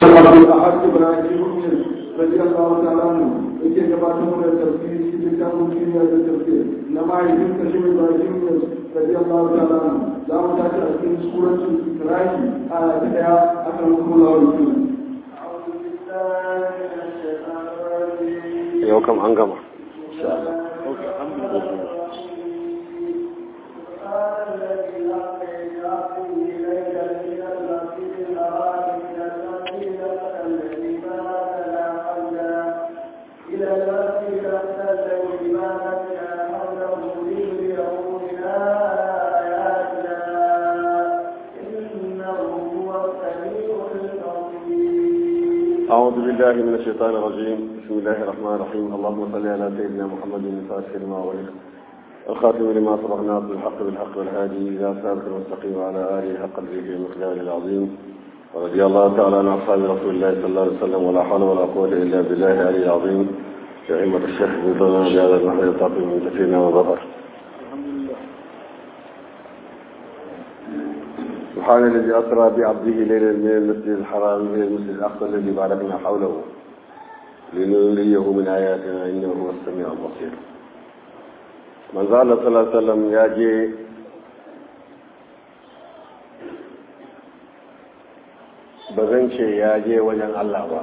الأحد إبراهيم رضي الله تعالى عنه yake gabatar da tafsiri cikin littafin kimiyya da tafsir na mahaifin kashin Ibrahim radiyallahu ta'ala anhu za mu tashi a cikin suratul Isra'i a ta daya akan kula wa yau kam an gama أعوذ بالله من الشيطان الرجيم بسم الله الرحمن الرحيم اللهم صل على سيدنا محمد الفاتح لما ولد الخاتم لما سبقنا بالحق بالحق والهادي إلى صراط المستقيم وعلى آله حق الذكر المقدار العظيم ورضي الله تعالى عن أصحاب رسول الله صلى الله عليه وسلم ولا حول ولا قوة إلا بالله العلي العظيم شعيمة الشيخ بن بهذا المحل الطاقم من كثيرنا وظفر سبحان الذي أسرى بعبده ليلا من المسجد الحرام إلى المسجد الأقصى الذي باركنا حوله لنريه من آياتنا إنه هو السميع البصير من زال صلى الله عليه وسلم ياجي bazan ce ya je wajen Allah ba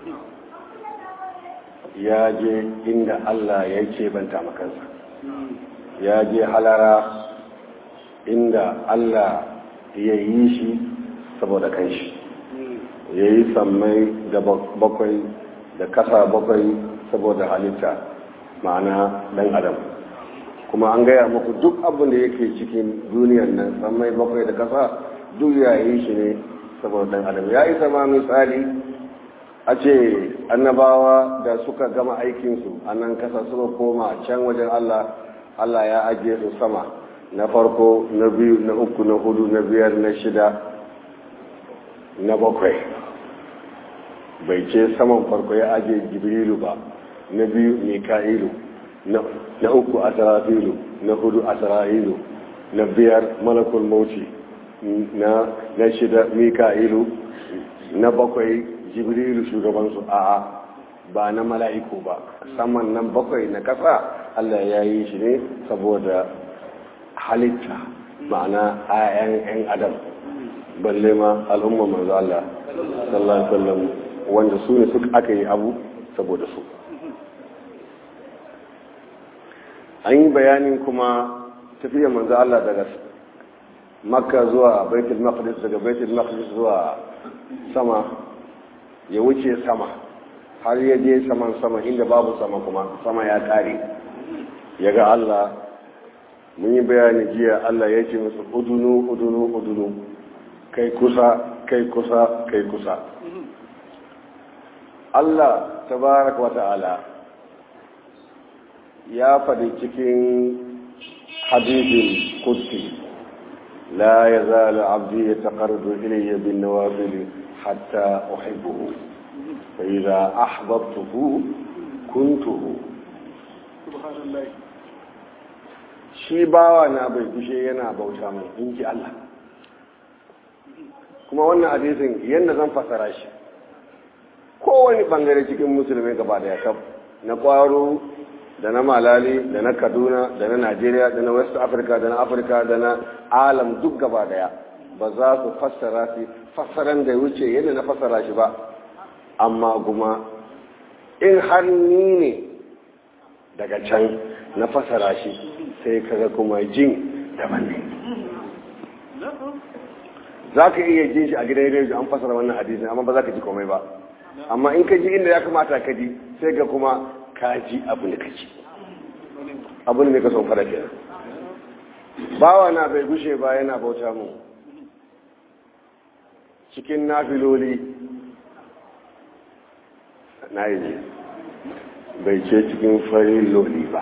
ya je inda Allah ya ce banta makansa ya je halara inda Allah ya yi shi saboda kanshi ya yi sammai da bakwai da kasa bakwai saboda halitta ma'ana dan adam kuma an gaya muku duk abin da yake cikin duniyar nan sammai bakwai da kasa duk ya yi shi ne saboda dan adam ya isa ma misali a ce annabawa da suka gama aikinsu a nan kasa suka koma can wajen allah allah ya ajiye su sama na farko na biyu na uku na hudu na biyar na shida na bakwai bai ce saman farko ya aje jibrilu ba na biyu mika'ilu na uku asarafilu na hudu asara'ilu na biyar malakul mauti na shida mika'ilu na bakwai jibrilu shugabansu a'a ba na mala'iku ba saman nan bakwai na kasa allah ya yi shi ne saboda halitta ma'ana ayan 'yan adam balle ma al'umma manzo Allah sallallahu alaihi wasallam wanda su ne suka aka yi abu saboda su an yi bayanin kuma tafiyar manzo Allah daga makka zuwa baitul maqdis daga baitul maqdis zuwa sama ya wuce sama har ya je saman sama inda babu sama kuma sama ya kare ya ga Allah mun yi bayani jiya Allah ya ce musu udunu udunu udunu kai kusa kai kusa kai kusa Allah tabaraka wa ta'ala ya faɗi cikin hadisin kudsi la ya zala abdi ya taƙardu ilayya bin nawafil hatta uhibbuhu fa idza ahbabtuhu kuntuhu subhanallah shi bawa na bai kushe yana bauta mai inji Allah kuma wannan hadisin yadda zan fasara shi kowane bangare cikin musulmai gaba da yakab na kwaro da na malali da na kaduna da na najeriya da na west africa da na afirka da na alam duk gaba daya ba za su fassara shi fassaran da wuce yadda na fassara shi ba amma kuma in har ni ne daga can na fassara shi sai kaga kuma jin daban ne za ka iya jin shi a gidan rediyo an fasara wannan hadisi amma ba za ka ji komai ba amma in ka ji inda ya kamata ka ji sai ga kuma ka ji abin da ka ji abin da ka son fara kenan bawa na bai gushe ba yana bauta mu cikin nafiloli na yi ne bai ce cikin farin loli ba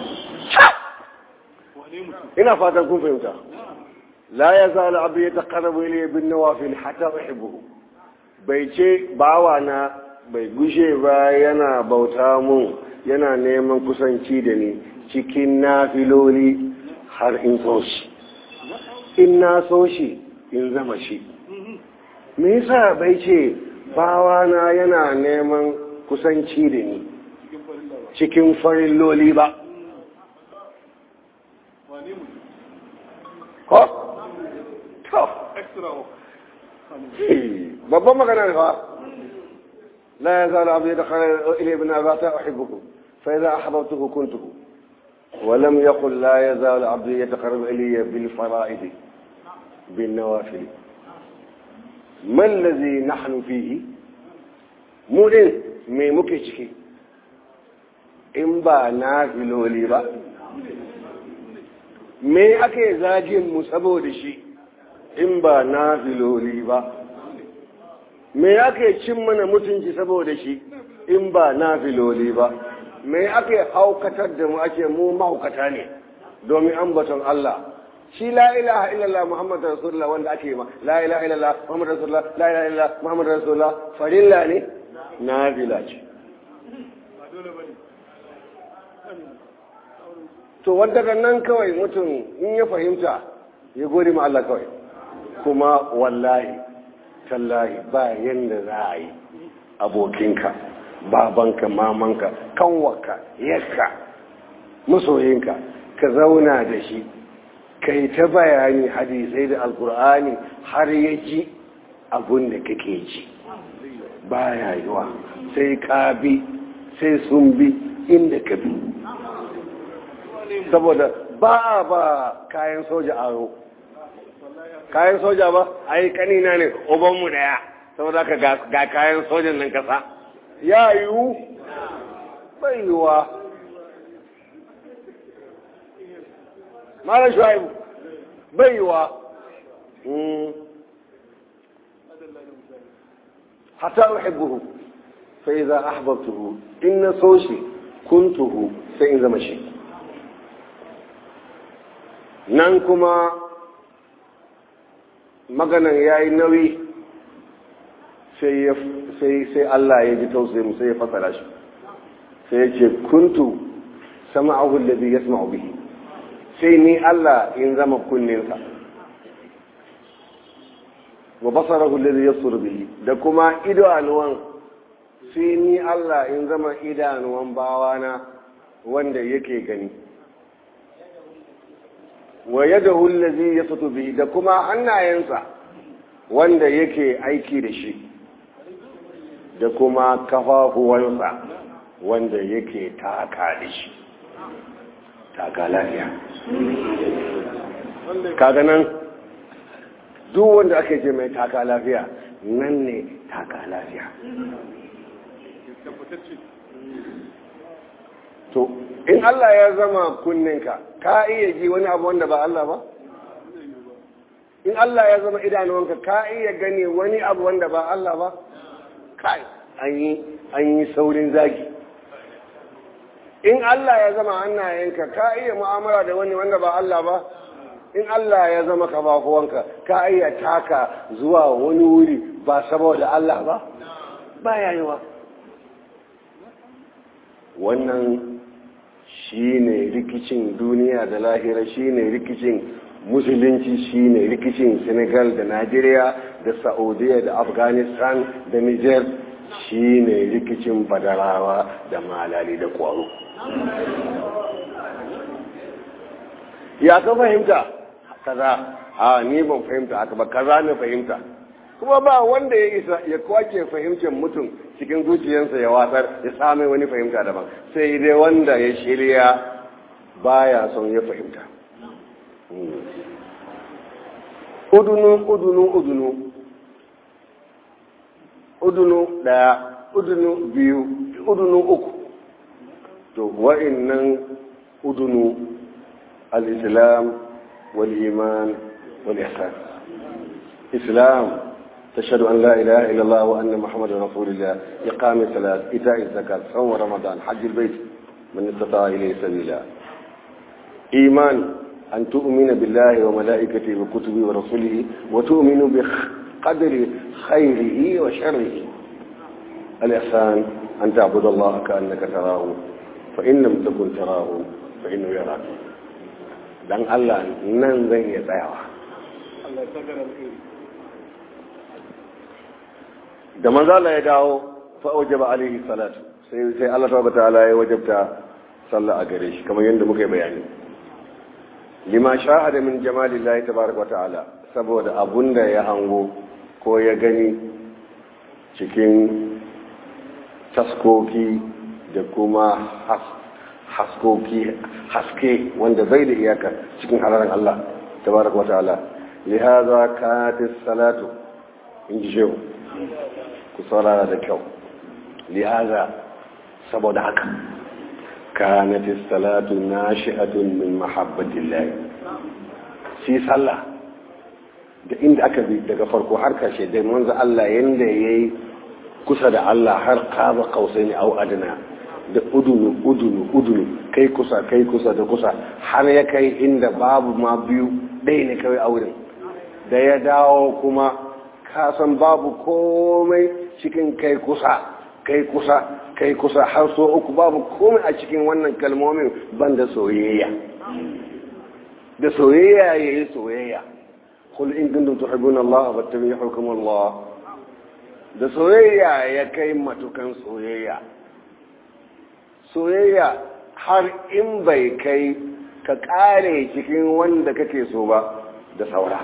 ina fatan kun fahimta la ya zala abu ya taqarrabu ilayya bin nawafil hatta uhibbuhu bai ce bawa na bai gushe ba yana bauta mun yana neman kusanci da ni cikin nafiloli har in so shi in na so shi in zama shi me yasa bai ce bawana yana neman kusanci da ni cikin farin loli ba ko? to babban maganar fa la ya zala abu da kare ile bin azata uhibbuku fa idza ahbabtuhu kuntuhu ولم يقل لا يزال عبدي يتقرب إلي بالفرائض بالنوافل ما الذي نحن فيه مولين مي muke ciki in ba na filoli ba me ake zagin mu saboda shi in ba na filoli ba me ake cin mana mutunci saboda shi in ba na filoli ba me ake haukatar da mu ake mu mahaukata ne domin ambaton Allah shi la ilaha illallah muhammadu rasulullah wanda ake ma la ilaha illallah muhammadu rasulullah la ilaha illallah muhammadu rasulullah farilla ne nafila ce to wanda nan kawai mutum in ya fahimta ya gode ma Allah kawai kuma wallahi tallahi ba yanda za a yi abokinka babanka mamanka kanwarka yakka masoyinka ka zauna da shi ka yi ta bayani hadisai da alkur'ani har ya ji abin da kake ji baya yiwa sai ka bi sai sun bi inda ka bi saboda ba ba kayan soja aro kayan soja ba ai kanina ne ubanmu daya saboda ka ga kayan sojan nan kasa ya yiwu bai yiwa mara shuaibu bai yiwa hatta uhibbuhu fa idza ahbabtuhu in so shi kuntuhu sai in zama shi nan kuma maganan yayi nauyi sai Allah ya ji tausayi mu sai ya fasara shi sai ya ce kuntu sama'ahu alladhi yasma'u bihi sai ni Allah in zama kunninsa wa basarahu alladhi yasuru bihi da kuma idanuwan sai ni Allah in zama idanuwan bawana wanda yake gani wa yadahu alladhi yasutu bihi da kuma hannayensa wanda yake aiki da shi da kuma kafafuwansa wanda yake taka da shi taka lafiya kaga nan duk wanda ake ce mai taka lafiya nan ne taka lafiya to in Allah ya zama kunninka ka iya ji wani abu wanda ba Allah ba in Allah ya zama idanuwanka ka iya gani wani abu wanda ba Allah ba kai an yi saurin zagi in Allah ya zama hannayenka ka iya mu'amala da wani wanda ba Allah ba in Allah ya zama kafafuwanka ka iya taka zuwa wani wuri ba saboda Allah ba ba yayiwa wannan shi ne rikicin duniya da lahira shi ne rikicin musulunci shi ne rikicin senegal da nigeria da saudiya da afghanistan da niger shi ne rikicin badarawa da malali da kwaro ya ka fahimta kaza a ni ban fahimta haka ba kaza na fahimta kuma ba wanda ya isa ya kwace fahimtar mutum cikin zuciyarsa ya watsar ya same wani fahimta daban sai dai wanda ya shirya baya son ya fahimta udunu udunu udunu udunu daya udunu biyu udunu uku to wa'annan udunu al-islam wal iman wal ihsan islam تشهد أن لا إله إلا الله وأن محمد رسول الله إقام الصلاة إيتاء الزكاة صوم رمضان حج البيت من استطاع إليه سبيلا إيمان أن تؤمن بالله وملائكته وكتبه ورسوله وتؤمن بقدر خيره وشره الإحسان أن تعبد الله كأنك تراه فإن لم تكن تراه فإنه يراك dan Allah nan zan iya tsayawa da manzala ya dawo fa aujaba alaihi salatu sai sai Allah tabaraka ta'ala ya wajabta sallah a gare shi kamar yadda muka yi bayani lima shahada min jamalillahi tabaraka ta'ala saboda abunda ya hango ko ya gani cikin taskoki da kuma haskoki haske wanda bai da iyaka cikin halaran Allah tabaraka wa ta'ala lihaza katis salatu in ji shehu ku saurara da kyau lihaza saboda haka kanatis salatu nashi'atun min mahabbatillah shi sallah da inda aka bi daga farko har kashe da manzo Allah yanda yayi kusa da Allah har qaba qausaini au adna da udunu udunu udunu kai kusa kai kusa da kusa har ya kai inda babu ma biyu ɗaya ne kawai auren da ya dawo kuma kasan babu komai cikin kai kusa kai kusa kai kusa har so uku babu komai a cikin wannan kalmomin banda soyayya da soyayya ya yi soyayya kul in kuntum tuhibbuna Allah fattabi'ukum Allah da soyayya ya kai matukan soyayya soyayya har in bai kai ka kare cikin wanda kake so ba da saura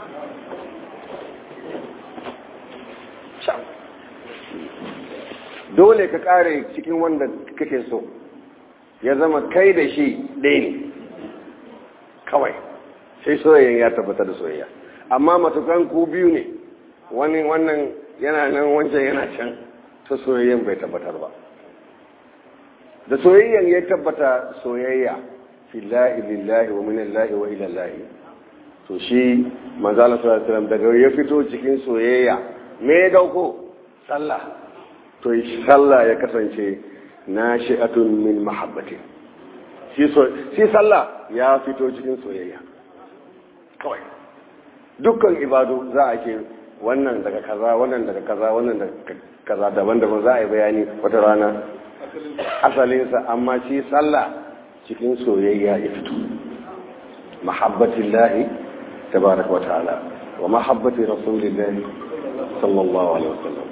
dole ka kare cikin wanda kake so ya zama kai da shi ɗaya ne kawai sai soyayyan ya tabbata da soyayya amma matukan ku biyu ne wani wannan yana nan wancan yana can ta soyayyan bai tabbatar ba da soyayyan ya tabbata soyayya fillahi lillahi wa minallahi wa ilallahi to shi manzala sallallahu alaihi daga ya fito cikin soyayya me ya dauko sallah to sallah ya kasance nashi'atun min mahabbati shi so shi sallah ya fito cikin soyayya kawai dukkan ibadu za a ce wannan daga kaza wannan daga kaza wannan daga kaza daban-daban za a yi bayani wata rana asalinsa amma shi sallah cikin soyayya ya fito mahabbatin lahi tabaraka wa ta'ala wa mahabbati rasulillahi sallallahu alaihi wasallam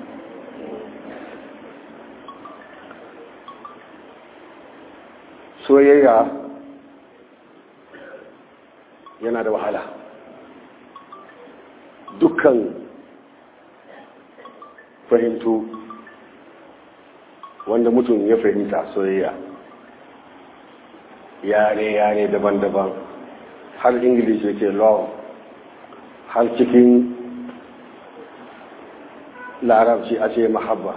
soyayya yana da wahala dukkan fahimtu wanda mutum ya fahimta soyayya yare-yare daban-daban har english yake law har cikin larabci a ce mahabba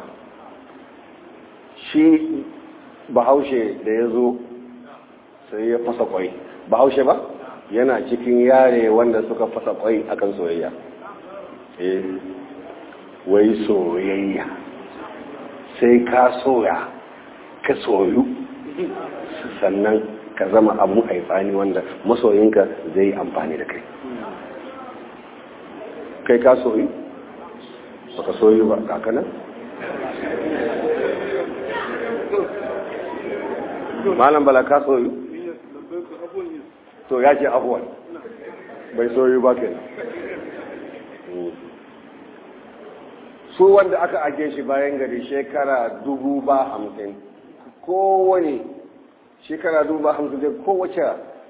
shi bahaushe da ya zo sai ya fasa kwai bahaushe ba yana cikin yare wanda suka fasa kwai akan soyayya eh wai soyayya sai ka soya ka soyu sannan ka zama abu haifani wanda masoyinka zai yi amfani da kai kai ka soyu baka soyu ba kakanan malam bala ka soyu to ya ce abuwan bai soyu ba kenan su wanda aka ake shi bayan gari shekara dubu ba hamsin kowane shekara dubu ba hamsin dai kowace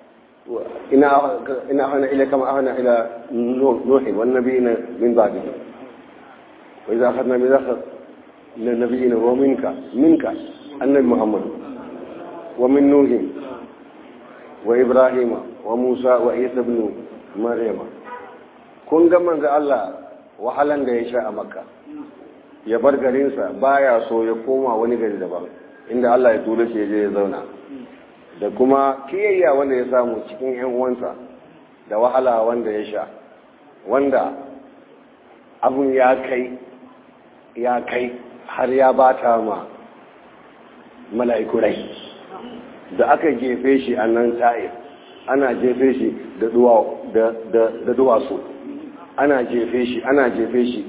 ina hana ila kama hana ila nuhin wani nabi na min ba biyu wai za ka nabi za ka na nabi na wa minka minka annabi muhammadu wa min nuhin wa ibrahima wa musa wa isa ibn maryama kun ga manzo Allah wahalan da ya sha a makka ya bar garinsa baya so ya koma wani gari daban inda Allah ya tura shi ya je ya zauna da kuma kiyayya wanda ya samu cikin yan uwansa da wahala wanda ya sha wanda abun ya kai ya kai har ya bata ma mala'iku rai da aka jefe shi a nan ta'ir ana jefe shi da duwatsu ana jefe shi ana jefe shi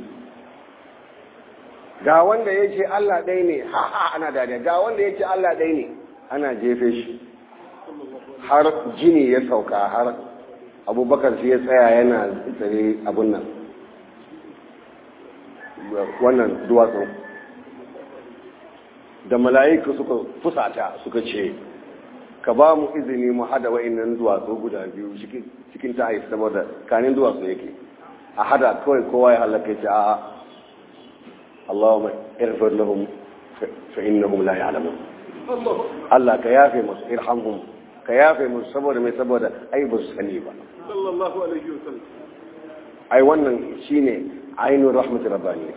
ga wanda ya ce Allah ɗai ne ha ha ana dariya ga wanda ya ce Allah ɗai ne ana jefe shi har jini ya sauka har abubakar shi ya tsaya yana tsare abun nan wannan duwatsu da mala'iku suka fusata suka ce ka ba mu izini mu hada wa'annan duwatsu guda biyu cikin ta'ayi saboda kanin duwatsu yake a hada kawai kowa ya halaka ce a Allahumma irfir lahum fa innahum la ya'lamun Allah ka yafe musu irhamhum ka yafe musu saboda mai saboda ai ba su sani ba sallallahu alaihi wasallam ai wannan shine ainul rahmatir rabbani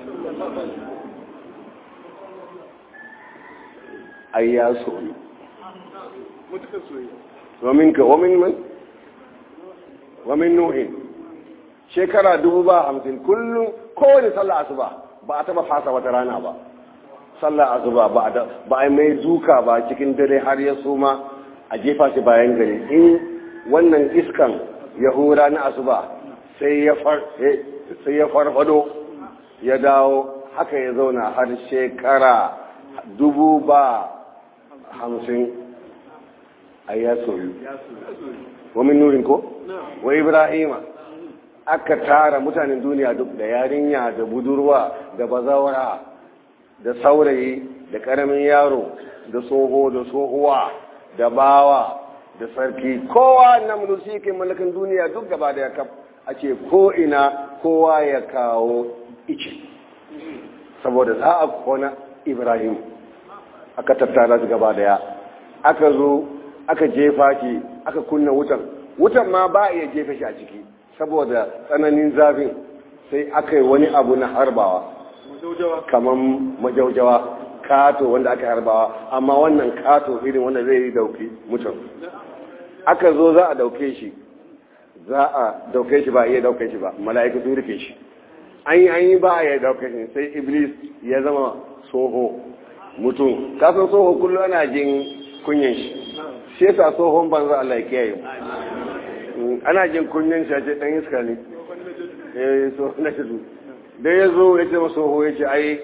ai ya soyu mutukar soyayya wamin ka wamin man wamin nuhin shekara dubu ba hamsin kullum kowane sallah asuba ba a taba fasa wata rana ba sallah asuba ba a ba a mai duka ba cikin dare har ya suma a jefa shi bayan gari in wannan iskan ya hura na asuba sai ya far sai ya farfado ya dawo haka ya zauna har shekara dubu ba hamsin a ya soyu wamin nurin ko? wa ibrahima aka tara mutanen duniya duk da yarinya da budurwa da bazawara da saurayi da karamin yaro da tsoho da tsohuwa da bawa da sarki kowa na mulki ke mallakan duniya duk gaba da ya kaf a ce ko ina kowa ya kawo ice saboda za a kona ibrahim aka tattara su gaba daya aka zo aka jefa shi aka kunna wutan wutan ma ba iya jefa shi a ciki saboda tsananin zafin sai aka yi wani abu na harbawa kamar majaujawa kato wanda aka harbawa amma wannan kato irin wanda zai yi dauki mutum aka zo za a dauke shi za a dauke shi ba a iya dauke shi ba mala'iku sun rufe shi an yi an yi ba a iya dauke shi sai iblis ya zama soho mutum kasan soho kullum ana jin kunyan shi shi yasa tsohon banza Allah ya kiyaye ana jin kunyan shi a ce dan iska ne eh so na shi da ya zo ya ce masa tsoho ya ce ai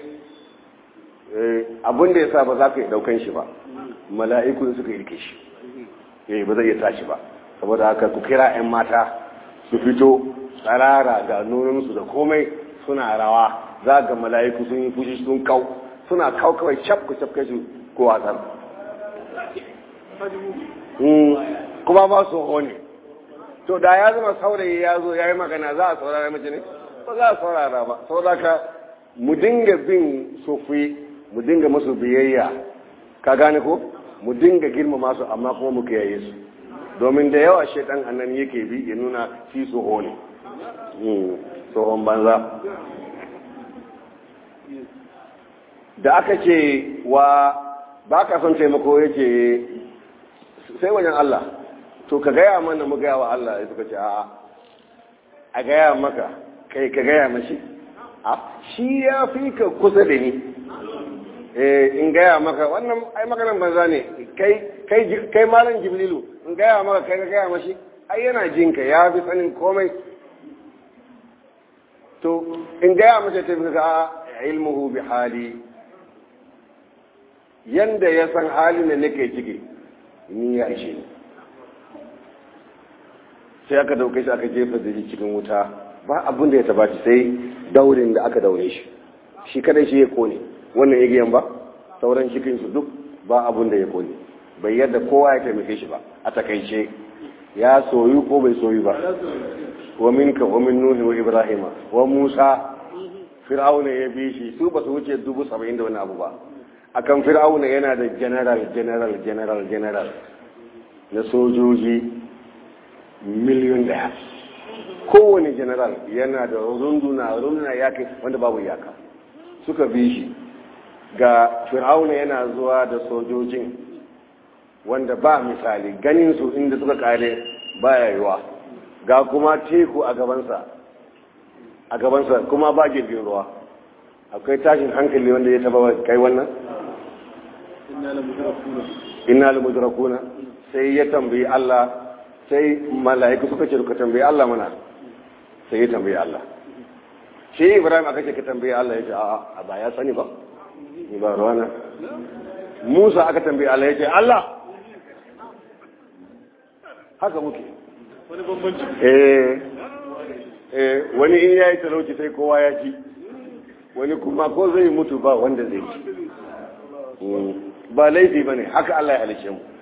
abin da ya sa ba za ka yi daukan shi ba mala'iku suka yi shi eh ba zai iya tashi ba saboda haka ku kira 'yan mata su fito tsarara ga nunansu da komai suna rawa za ga mala'iku sun yi fushi sun kau suna kau kawai cap ku cap kashi ko wasan kuma ba su hone to da ya zama saurayi ya zo ya yi magana za a saurara mace ne ba za a saurara ba saboda ka mu dinga bin sofi mu dinga masu biyayya ka gane ko mu dinga girmama su amma kuma mu kiyaye su domin da yawa shaidan annan yake bi ya nuna shi soho ne tsohon banza da aka ce wa ba ka son taimako yake sai wajen Allah to ka gaya mana mu gaya wa Allah ya suka ce a'a a gaya maka kai ka gaya mashi a shi ya fi ka kusa da ni in gaya maka wannan ai maganan banza ne kai kai kai malam jibrilu in gaya maka kai ka gaya mashi ai yana jinka ya fi sanin komai to in gaya mace ta fi ka ilmuhu bi hali yanda ya san halin da nake ciki ni ya ishe ni sai aka dauke shi aka jefa da shi cikin wuta ba abin da ya taba shi sai daurin da aka daure shi shi kadai shi ya kone wannan igiyan ba sauran cikin su duk ba abin da ya kone bai yadda kowa ya taimake shi ba a takaice ya soyu ko bai soyu ba wa minka wa min nuhi wa ibrahima wa musa fir'auna ya bi shi su ba su wuce dubu saba'in da wani abu ba akan fir'auna yana da general general general general na sojoji miliyon daya kowane general yana da runduna runduna ya kai wanda babu iyaka suka bi shi ga fir'auna yana zuwa da sojojin wanda ba misali ganin su inda suka kare baya yiwa ga kuma teku a gabansa a gabansa kuma ba jirgin ruwa akwai tashin hankali wanda ya taba kai wannan inna la mudrakuna sai ya tambayi Allah sai mala'iku suka ce ka tambayi Allah mana sai ya tambayi Allah shi Ibrahim aka ce ka tambayi Allah ya ce a ba ya sani ba ni ba ruwana Musa aka tambayi Allah ya ce Allah haka muke wani bambanci eh eh wani in yayi talauci sai kowa ya ci wani kuma ko zai mutu ba wanda zai ci ba laifi ba ne haka Allah ya halice mu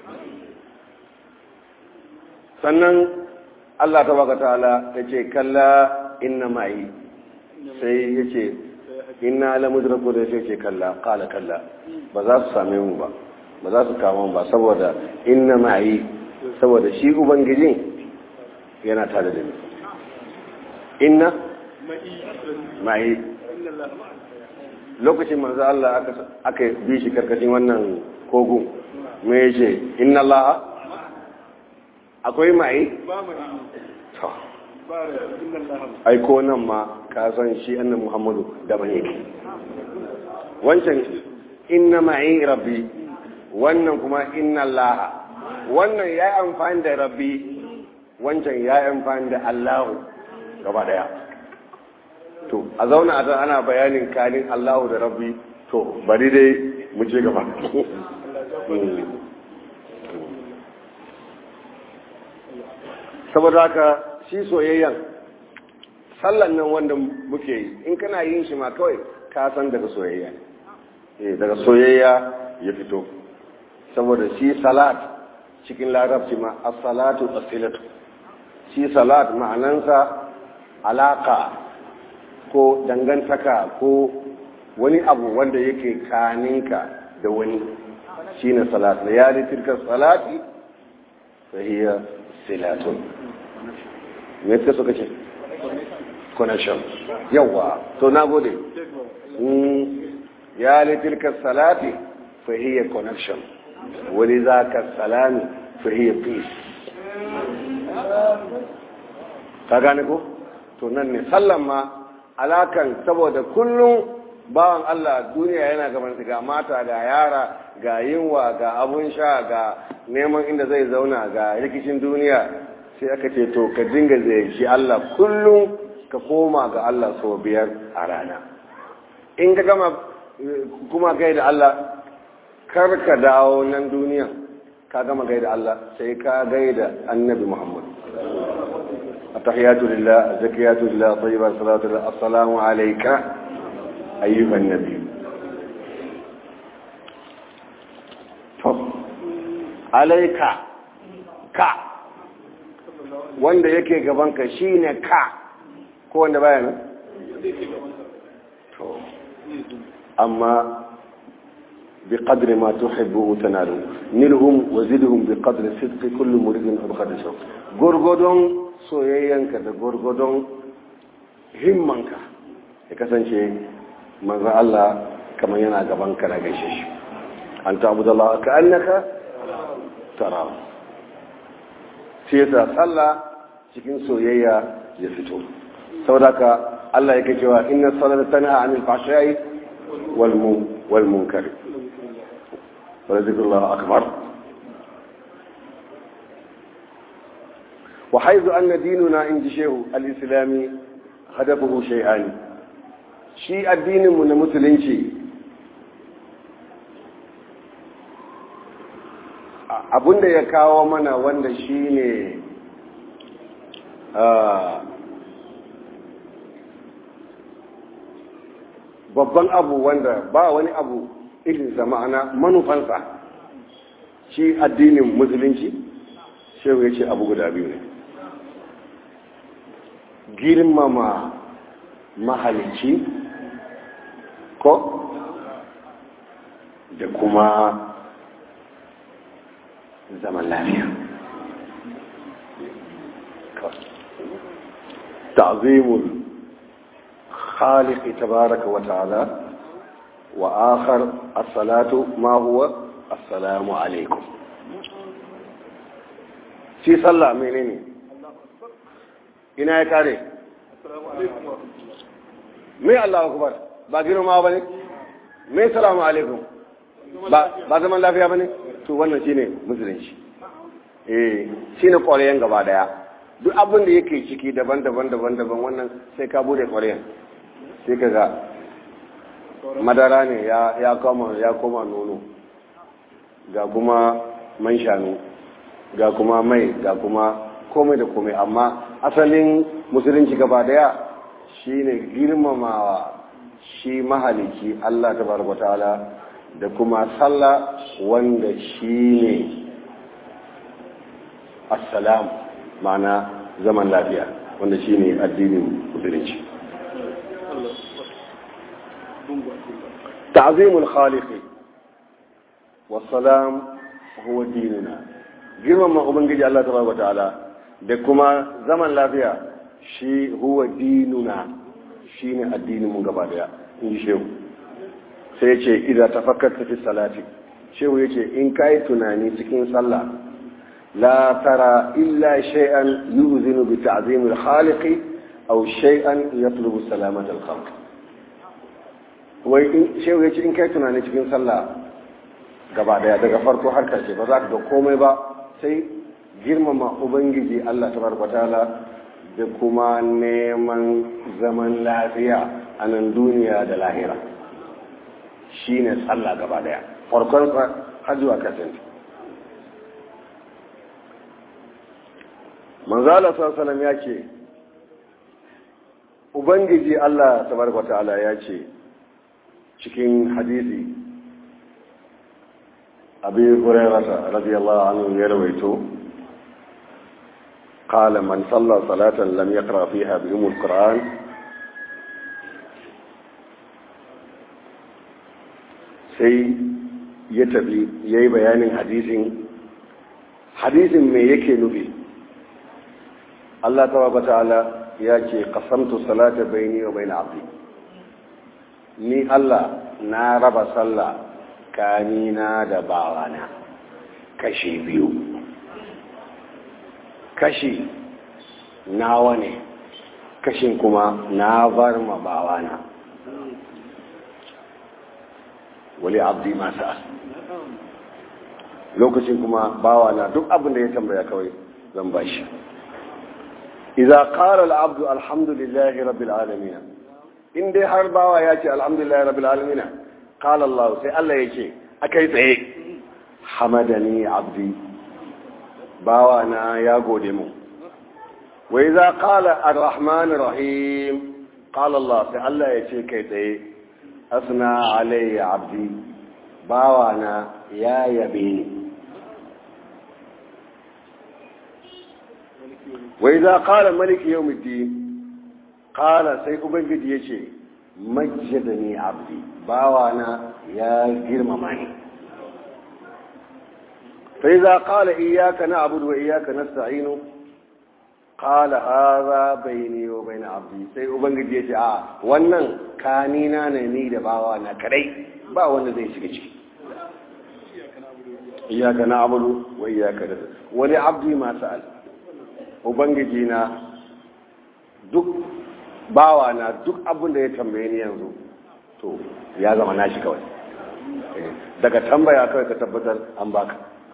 sannan Allah ta baka ta'ala ya ce kalla inna ma'i sai ya ce inna ala mudraku da sai ce kalla kala kalla ba za su same mu ba ba za su kama mu ba saboda inna ma'i saboda shi ubangijin yana tare da ni inna ma'i lokacin manzo Allah aka bi shi karkashin wannan kogun me yace inna Allah akwai mai to ai ko nan ma ka san shi annabi Muhammadu da ban yake wancan inna ma'i rabbi wannan kuma inna Allah wannan yayi amfani da rabbi wancan yayi amfani da Allah gaba daya to a zauna a ana bayanin kanin Allahu da Rabbi to bari dai mu je gaba saboda haka shi soyayyan sallan nan wanda muke yi in kana yin shi ma kawai ka san daga soyayya eh daga soyayya ya fito saboda shi salat cikin larabci ma as-salatu as-silatu shi salat ma'anansa alaka ko dangantaka ko wani abu wanda yake kaninka da wani shine salat da yari tilka salati fa hiya silatun me yake suka ce connection yawa to nagode ya li tilka salati fa hiya connection wani zaka salami fa hiya peace ka gane ko to nan ne sallan ma alakan saboda kullum bawan Allah duniya yana gaban ga mata ga yara ga yinwa ga abun sha ga neman inda zai zauna ga rikicin duniya sai aka ce to ka dinga ziyarci Allah kullum ka koma ga Allah sau biyar a rana in ka gama kuma gai da Allah kar ka dawo nan duniya ka gama gai da Allah sai ka gai da annabi Muhammad التحيات لله الزكيات لله طيبة الصلاة لله السلام عليك أيها النبي عليك ka wanda yake gabanka shine ka ko wanda baya nan to amma بقدر ما تحب تنال نلهم وزدهم بقدر صدق كل مريد أبخد شوق غرغدون soyayyanka da gwargwadon himmanka ya kasance manzan Allah kamar yana gaban ka na gaishe shi an tabu da Allah ka annaka tara sai ta sallah cikin soyayya ya fito saboda ka Allah yake cewa inna salata tanha anil fahsha'i wal wal munkar wa zikrullah akbar وحيث أن ديننا عند شيخ الإسلامي هدفه شيئان شيء الدين من مسلم شيء abinda ya kawo mana wanda shi ne babban abu wanda ba wani abu irinsa ma'ana manufansa shi addinin musulunci shehu ya ce abu guda biyu ne girmama mahalicci ko da kuma zaman lafiya ta'zimul khaliq tabaraka wa ta'ala wa akhar as-salatu ma huwa assalamu alaikum shi sallah menene ina ya kare me Allah akbar ba girma ba ne me salamu alaikum ba ba zaman lafiya ba ne to wannan shine musulunci eh shine ƙwarayen gaba daya duk abin da yake ciki daban-daban daban-daban wannan sai ka bude ƙwarayen sai ka ga madara ne ya koma ya koma nono ga kuma man shanu ga kuma mai ga kuma komai da komai amma asalin musulunci gaba daya shine girmamawa shi mahaliki Allah tabaraka ta'ala da kuma sallah wanda shi ne assalam ma'ana zaman lafiya wanda shi ne addinin musulunci ta'zimul khaliqi wassalam huwa dinuna girmama ubangiji Allah tabaraka ta'ala da kuma zaman lafiya shi huwa dinuna shine addinin mu gaba daya in ji shehu sai yace idza tafakkarta fi salati shehu yace in kai tunani cikin sallah la tara illa shay'an yuzinu bi ta'zim al-khaliq aw shay'an yatlubu salamata al-khalq wai in shehu yace in kai tunani cikin sallah gaba daya daga farko har karshe ba za ka ga komai ba sai girmama ubangiji Allah tabaraka ta'ala da kuma neman zaman lafiya a nan duniya da lahira shi ne tsalla gaba daya farkon har zuwa kasance manzala sallam ya ce ubangiji allah tabaraka ta'ala ya ce cikin hadisi abin hurairata radiyallahu anhu ya rawaito قال من صلى صلاة لم يقرأ فيها بأم القرآن sai ya tafi ya yi bayanin hadisin hadisin me yake nufi Allah ta ta'ala ya ce kasamtu salata baini wa bain abdi ni Allah na raba sallah kanina da bawana kashi biyu kashi nawa ne kashin kuma na bar ma bawana wali abdi masa lokacin kuma bawana duk abin da ya tambaya kawai zan bashi idza qala al-abdu alhamdulillahi rabbil alamin in dai har bawa ya ce alhamdulillahi rabbil alamin qala Allah sai Allah yake akai tsaye hamadani abdi bawa na ya gode mu wa idza qala ar-rahman rahim qala Allah sai Allah ya ce kai tsaye asna alayya abdi bawa na ya yabe ni wa idza qala malik yawmiddin qala sai ubangiji yace majjadani abdi bawa na ya girmama ni فإذا قال إياك نعبد وإياك نستعين قال هذا بيني وبين عبدي sai ubangiji ya ce a wannan kanina ne ni da bawa na kadai ba wanda zai shiga ciki iyaka na abudu wa iyaka da wani abdi ma sa'al ubangiji na duk bawa na duk abin da ya tambaye ni yanzu to ya zama nashi kawai daga tambaya kawai ka tabbatar an baka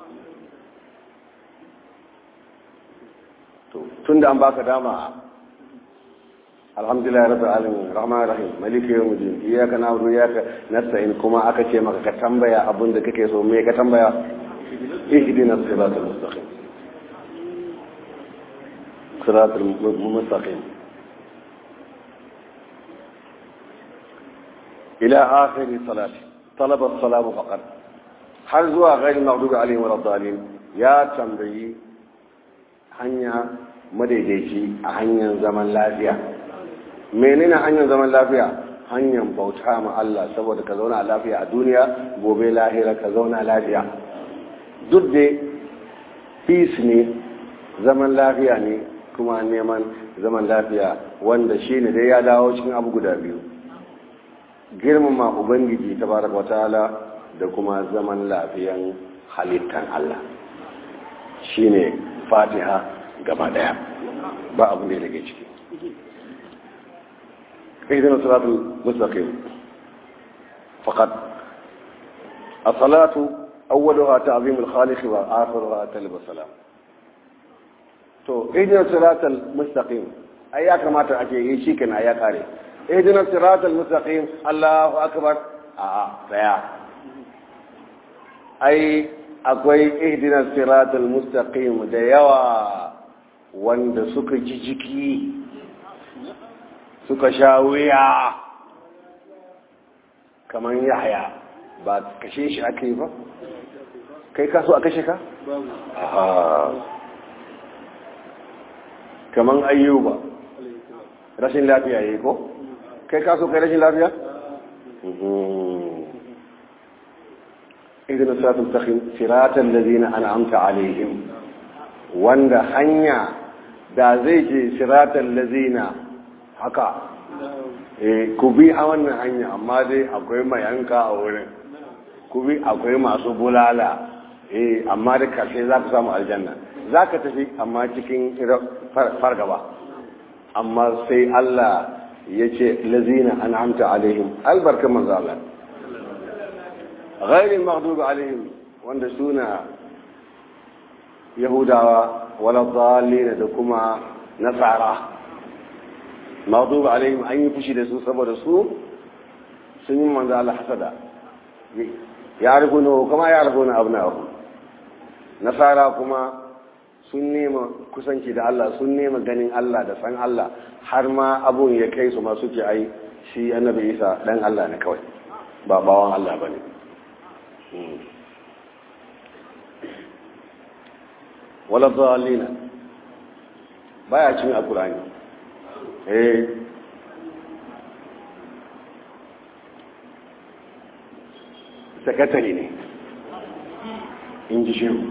tun da an baka dama alhamdulillah rabbil alamin rahman rahim maliki yawmiddin iyyaka na'budu wa iyyaka nasta'in kuma aka ce maka ka tambaya abin da kake so me ka tambaya ihdinas siratal mustaqim siratal mustaqim ila akhir salati talaba as-salamu faqat har zuwa ghairi maghdubi alaihim wa radalin ya tambayi hanya madaidaici a hanyar zaman lafiya menene hanyar zaman lafiya hanyar bauta ma Allah saboda ka zauna lafiya a duniya gobe lahira ka zauna lafiya duk da peace ne zaman lafiya ne kuma neman zaman lafiya wanda shi ne dai ya dawo cikin abu guda biyu girmama ubangiji tabaraka wataala da kuma zaman lafiyan halittan Allah shine fatiha gaba daya ba abu ne daga ciki idan salatul mustaqim faqat as-salatu awwaluha ta'zim al-khaliq wa akhiruha talab salam to idan salatul mustaqim ai ya kamata ake yi shi kana ya kare idan salatul mustaqim Allahu akbar a daya ai akwai ihdinas siratal mustaqim da yawa wanda suka ji jiki suka sha wuya kamar yahaya ba kashe shi aka yi ba kai kaso a kashe ka? kamar ayyuba rashin lafiya ya yi ko? kai kaso kai rashin lafiya? idan satun takin siratan da zina an amta alaihim wanda hanya da zai ce siratan lazina haka ku bi a wannan hanya amma dai akwai mayanka a wurin ku bi akwai masu bulala eh amma da karshe za ku samu aljanna za ka tafi amma cikin fargaba amma sai Allah ya ce lazina an amta alaihim albarkar manzo Allah ghairil maghdubi alaihim wanda suna yahudawa wala dhalin da kuma nasara maghdubi alaihim an yi fushi da su saboda su sun yi manzo Allah hasada ya riguno kuma ya riguno abna'ahu nasara kuma sun nema kusanci da Allah sun nema ganin Allah da san Allah har ma abun ya kai su ma suke ai shi annabi Isa dan Allah ne kawai ba bawan Allah bane wala dhalina baya cin alqur'ani eh sakatare ne in ji shehu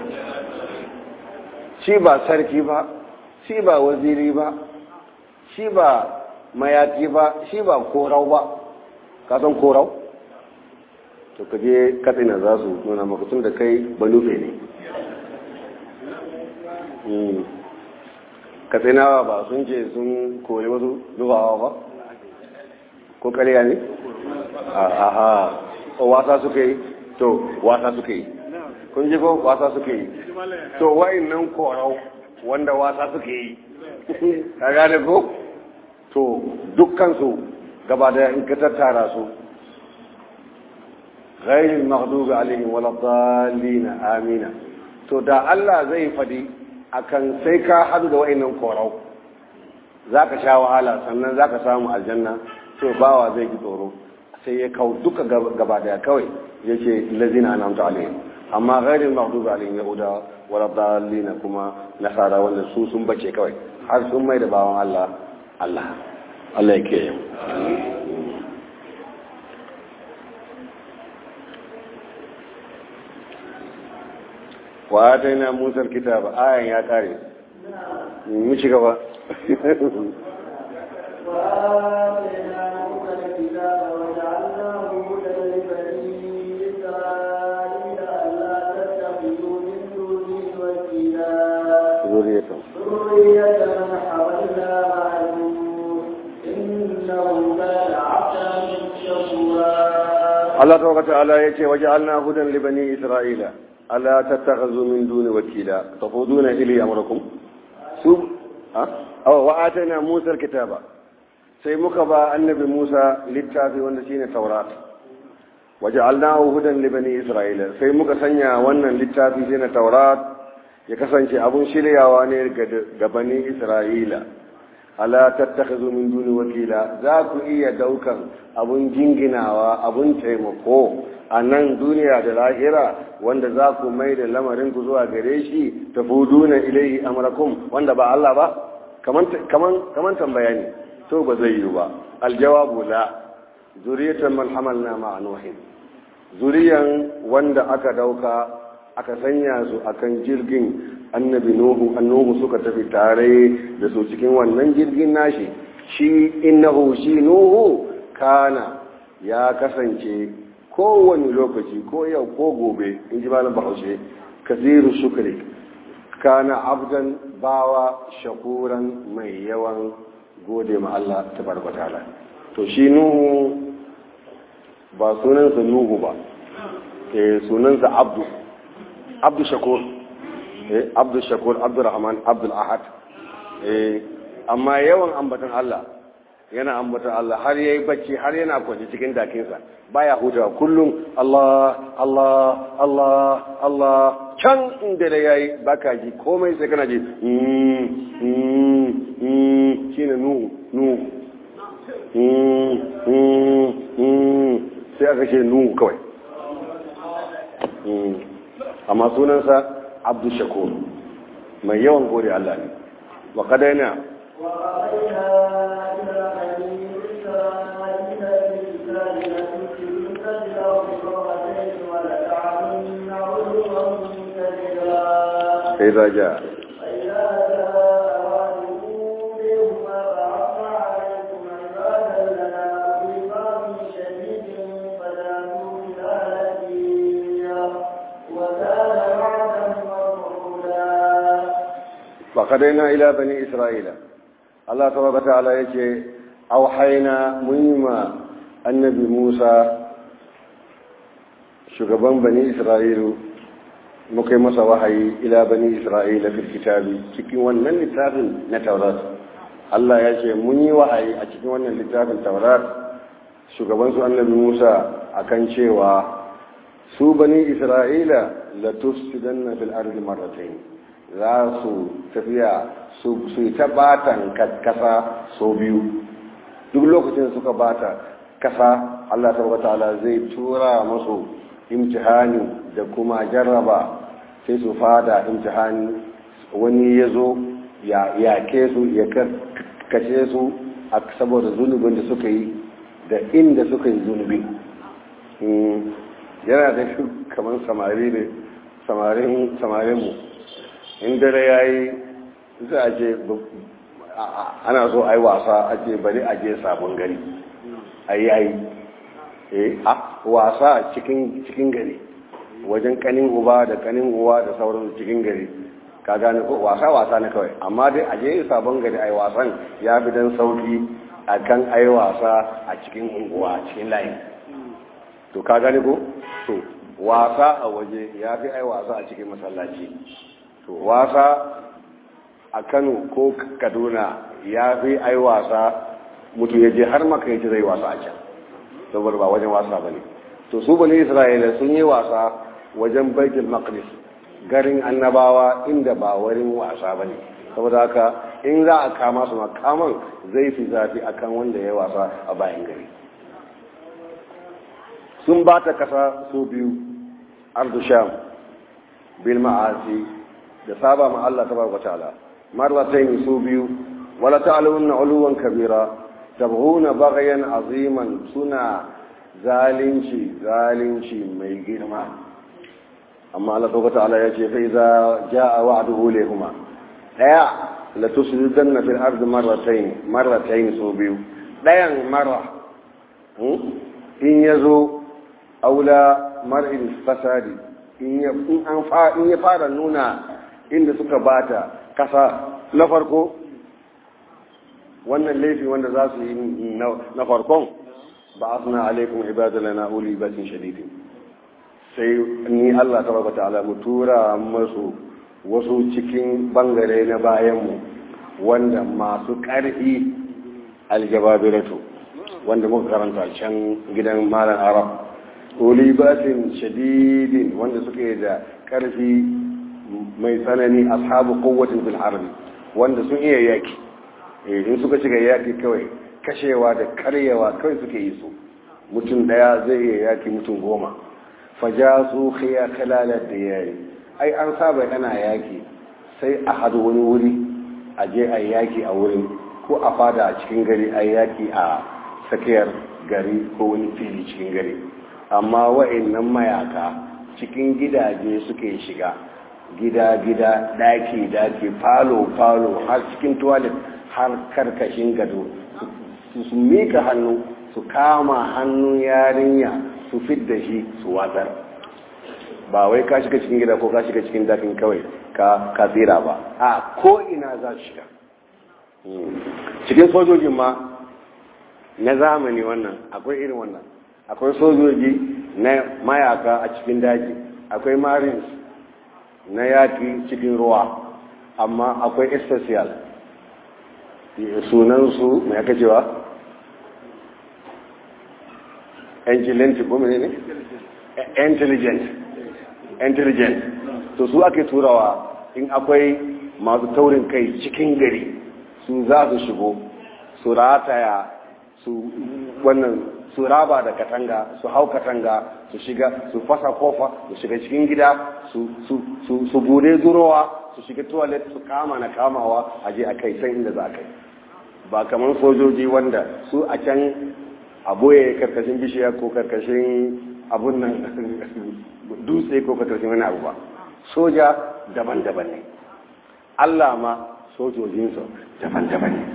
shi ba sarki ba shi ba waziri ba shi ba mayaki ba shi ba korau ba kasan korau to ka je katsina za su nuna makatun da kai balufe ne katsinawa ba sun ce sun kore wasu zubawa ba ko kariya ne? aha wasa suka yi to wasa suka yi kun ji ko wasa suka yi to wa'in nan korau wanda wasa suka yi ka gane ko to dukkansu gaba da in ka tattara su ghairil maghdubi alaihim wala dallin amina to da Allah zai fadi akan sai ka hadu da wa'annan korau zaka sha wahala sannan zaka samu aljanna to bawa zai ji tsoro sai ya kawo duka gaba daya kawai yace lazina anamta alaihim amma ghairil maghdubi alaihim yahuda wala dallin kuma nasara wanda su sun bace kawai har sun mai da bawan Allah Allah Allah ya kiyaye wa ataina Musa alkitaba ayan ya kare mu ci gaba ذرية ذرية من حولنا مع نوح إنه كان عبدا شكورا Allah tabaraka ta'ala yace waja'alna hudan li bani isra'ila ala tattakhadhu min duni wakila tafuduna ili amrakum su ha aw wa atana Musa alkitaba sai muka ba annabi Musa littafi wanda shine Taurat waja'alnahu hudan li bani isra'ila sai muka sanya wannan littafi shine Taurat ya kasance abun shiryawa ne ga bani Isra'ila ala tattakhadhu min duni wakila za ku iya daukan abun jinginawa abun taimako a nan duniya da lahira wanda za ku mai da lamarin ku zuwa gare shi tafuduna ilaihi amrakum wanda ba Allah ba kaman kaman kaman tambaya ne to ba zai yi ba aljawabu la zuriyatan man hamalna ma'a nuhin zuriyan wanda aka dauka aka sanya su akan jirgin annabi nuhu annuhu suka tafi tare da su cikin wannan jirgin nashi shi innahu shi nuhu kana ya kasance kowane lokaci ko yau ko gobe in ji malam bahaushe kasiru shukri kana abdan bawa shakuran mai yawan gode ma Allah tabaraka ta'ala to shi nuhu ba sunansa nuhu ba eh sunansa abdu abdu shakur eh abdu shakur abdurrahman abdul ahad eh amma yawan ambatan Allah yana ambatan Allah har yayi bacci har yana kwance cikin dakinsa baya hutawa kullum Allah Allah Allah Allah can inda da yayi baka ji komai sai kana ji mm mm mm shine nu nu mm mm mm sai aka ce nuhu kawai amma sunansa abdu shakur mai yawan gode Allah ne wa kadaina إذا جاء فقدينا إلى بني إسرائيل الله تبارك وتعالى يجي أوحينا مهمة النبي موسى shugaban bani isra'ilu muka yi masa wahayi ila bani isra'ila fil kitabi cikin wannan littafin na taurat Allah ya ce mun yi wahayi a cikin wannan littafin taurat shugaban su annabi Musa akan cewa su bani isra'ila la tufsidanna fil ardi marratayn za su tafiya su yi ta batan kasa so biyu duk lokacin suka bata kasa Allah ta'ala zai tura musu imtihani da kuma jarraba sai su fada imtihani wani ya zo ya yake su ya kashe su a saboda zunubin da suka yi da inda suka yi zunubi yana da shi kamar samari ne samarinmu in dare ya yi za a ce ana so a yi wasa a ce bari a je sabon gari a yi a yi a wasa cikin cikin gari wajen kanin uba da kanin uwa da sauran cikin gari ka gane ko wasa wasa ne kawai amma dai a je sabon gari ai wasan ya fi dan sauki akan ai wasa a cikin unguwa cikin layi to ka gane ko to wasa a waje ya fi ai wasa a cikin masallaci to wasa a Kano ko Kaduna ya fi ai wasa mutum ya je har maka ya zai wasa a can saboda ba wajen wasa ba ne to su bane isra'ila sun yi wasa wajen baitul maqdis garin annabawa inda ba wurin wasa ba ne saboda haka in za a kama su makaman zai fi zafi akan wanda ya wasa a bayan gari sun ba ta kasa su biyu ardu sham bil ma'asi da saba ma Allah tabaraka ta'ala marratayn su biyu wala ta'lamunna uluwan kabira tabghuna baghyan aziman suna zalunci zalunci mai girma amma Allah tabaraka ta'ala yace fa iza jaa wa'duhu lahumma daya la tusridanna fil ardi marratayn marratayn su biyu dayan marra in yazo aula mar'in fasadi in ya an fa in ya fara nuna inda suka bata kasa na farko wannan laifi wanda za su yi na farkon ba asna alaikum ibadalana uli batin shadidin sai ni Allah tabaraka ta'ala mu tura masu wasu cikin bangare na bayanmu wanda masu ƙarfi aljababiratu wanda muka karanta can gidan malam arab ulibatin shadidin wanda suke da ƙarfi mai tsanani ashabu kowatin fil harbi wanda sun iya yaki in suka shiga yaki kawai kashewa da karyewa kawai suke yi su mutum daya zai iya yaki mutum goma faja su khiya kalalar da yayi ai an saba ana yaki sai a hadu wani wuri a je a yaki a wurin ko a fada a cikin gari a yaki a tsakiyar gari ko wani fili cikin gari amma wa'annan mayaka cikin gidaje suke shiga gida-gida daki-daki falo-falo har cikin tuwalet har karkashin gado su mika hannu su kama hannun yarinya su fidda shi su watsar ba wai ka shiga cikin gida ko ka shiga cikin dakin kawai ka tsira ba a ko ina za su shiga cikin sojojin ma na zamani wannan akwai irin wannan akwai sojoji na mayaka a cikin daji akwai marines na yaki cikin ruwa amma akwai especial sunansu mai aka cewa vigilante ko mene ne intelligent intelligent to su ake turawa in akwai masu taurin kai cikin gari su za su shigo su rataya su wannan su raba da katanga su hau katanga su shiga su fasa kofa su shiga cikin gida su su su su bude durowa su shiga toilet su kama na kamawa a je a kai san inda za a kai ba kamar sojoji wanda su a can a boye karkashin bishiya ko karkashin abun nan dutse ko karkashin wani abu ba soja daban-daban ne Allah ma sojojinsa daban-daban ne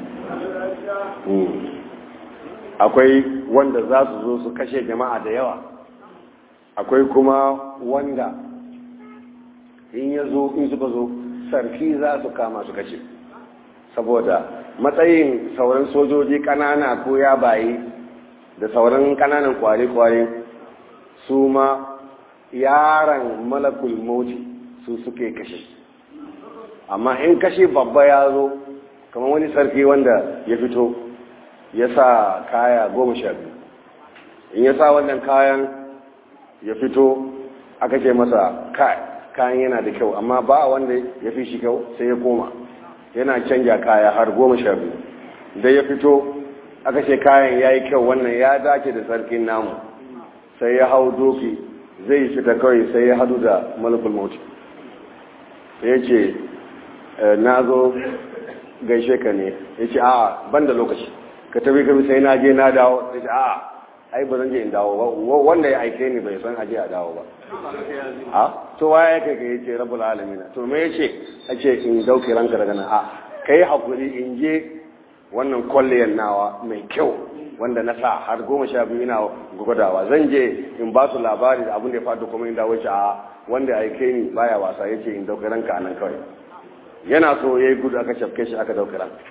akwai wanda za su zo su kashe jama'a da yawa akwai kuma wanda in ya zo in suka zo sarki za su kama su kashe saboda matsayin sauran sojoji kanana ko ya bayi da sauran kananan kware-kware su ma yaran malakul moti su suke kashe amma in kashe babba ya zo kamar wani sarki wanda ya fito ya sa kaya goma sha biyu in ya sa wannan kayan ya fito aka ce masa kayan yana da kyau amma ba wanda ya fi shi kyau sai ya koma yana canja kaya har goma sha biyu da ya fito aka ce kayan ya yi kyau wannan ya dace da sarkin namu sai ya hau doki zai fita kawai sai ya hadu da malakul mauti ya ce na zo gaishe ka ne ya ce a ban da lokaci ka tabi ka sai na je na dawo ya ce a ai ba zan je in dawo ba wanda ya aike ni bai san aje a dawo ba a to waya ya kai ka yace rabbul alamin to me yace ace in dauke ranka daga nan a kai hakuri in je wannan kwalliyan nawa mai kyau wanda na sa har goma sha biyu ina gwadawa zan je in ba su labari da abin da ya faɗi kuma in dawo a wanda aike ni baya wasa yace in dauke ranka anan kawai yana so yayi gudu aka shafke shi aka dauke ranka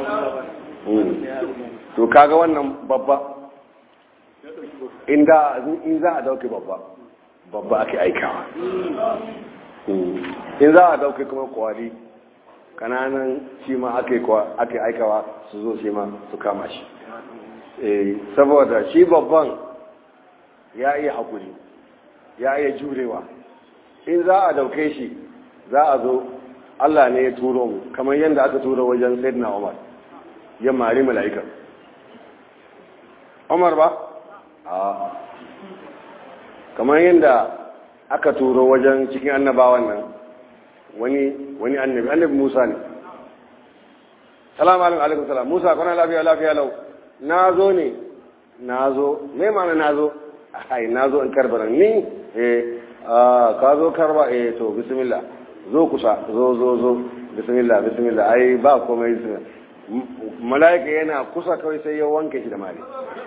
to kaga wannan babba in za a dauke babba babba ake aikawa in za a dauke kuma kwari kananan shi ma ake aikawa su zo shi ma su kama shi saboda shi babban ya iya hakuri ya iya jurewa in za a dauke shi za a zo Allah ne ya turo mu kamar yadda aka turo wajen Sayyidina Umar ya mari mala'ika Umar ba a kamar yadda aka turo wajen cikin annabawan nan wani wani annabi annabi Musa ne salamu alaikum salam Musa kana lafiya lafiya lau na zo ne na zo me mana na zo ai na zo in karbar ni eh ka zo karba eh to bismillah zo kusa zo zo zo bismillah bismillah ai ba komai mala'ika yana kusa kawai sai ya wanke shi da mali